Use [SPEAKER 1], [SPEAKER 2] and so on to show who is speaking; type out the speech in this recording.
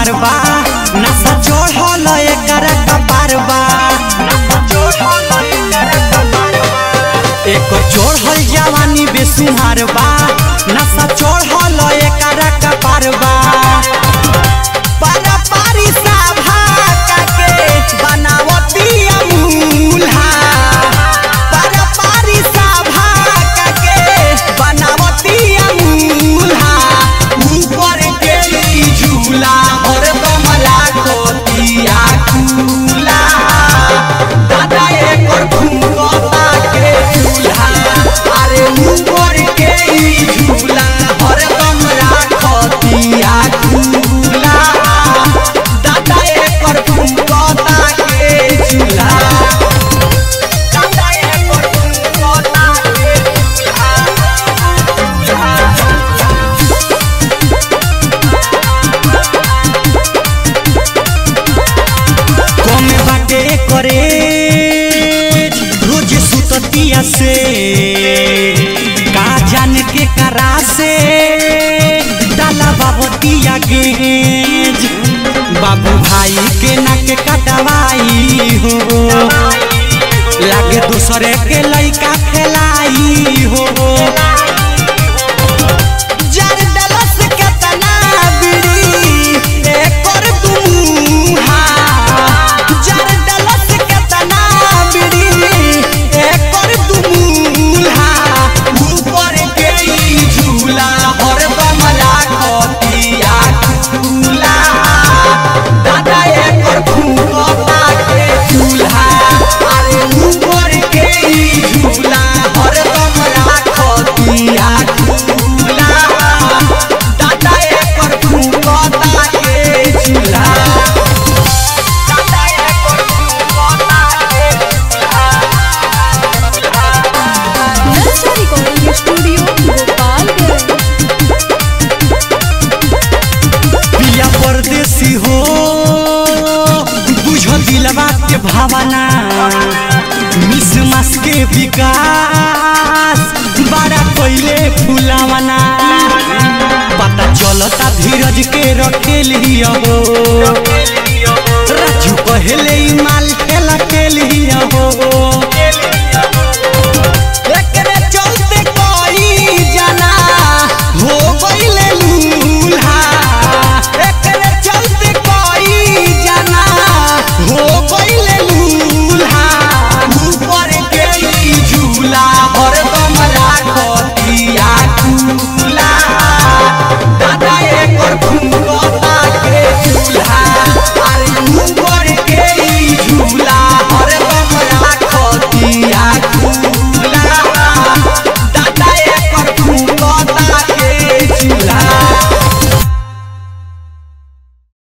[SPEAKER 1] सुनार बा नशा चढ़ल एकर कपार बा एक चढ़ल जवानी बेसुहार बा नशा चढ़ल एकर कपार बा पारी साभा काके बनावतिया मूल्हा पारी साभा काके बनावतिया मूल्हा ऊपर के ई झूला हरदम लागतिया झूला दादा एकर घुमता के झूला अरे ऊपर के ई झूला हरदम राखतिया झूला दादा एकर घुमता के झूला दादा एकर घुमता के कमे बाटे करे रोज सुततिया से का जान के करा से डाला बाबतिया गेज बाबू भाई के नाक कटवाई हो लागे दूसरे के लइका खेलाई हो जार डलस के तना बिड़ी एकर दुमुहा जार डलस के तना बिड़ी एकर दुमुहा ऊपर के ई झूला हरदम लागतिया झूला दादा एकर घुमता के झूला अरे ऊपर के ई झूला हरदम लागतिया झूला दादा एकर घुमता के झूला दादा एकर घुमता के
[SPEAKER 2] नर्सरी रिकॉर्डिंग स्टूडियो गोपालगंज
[SPEAKER 1] पिया परदेसी हो बुझ दिलवा के भावना मिस मास के विकास बड़ा कोइले फुलावना पता चलता धीरज के रखेल हो राजू कहले ई माल खेला खेल हो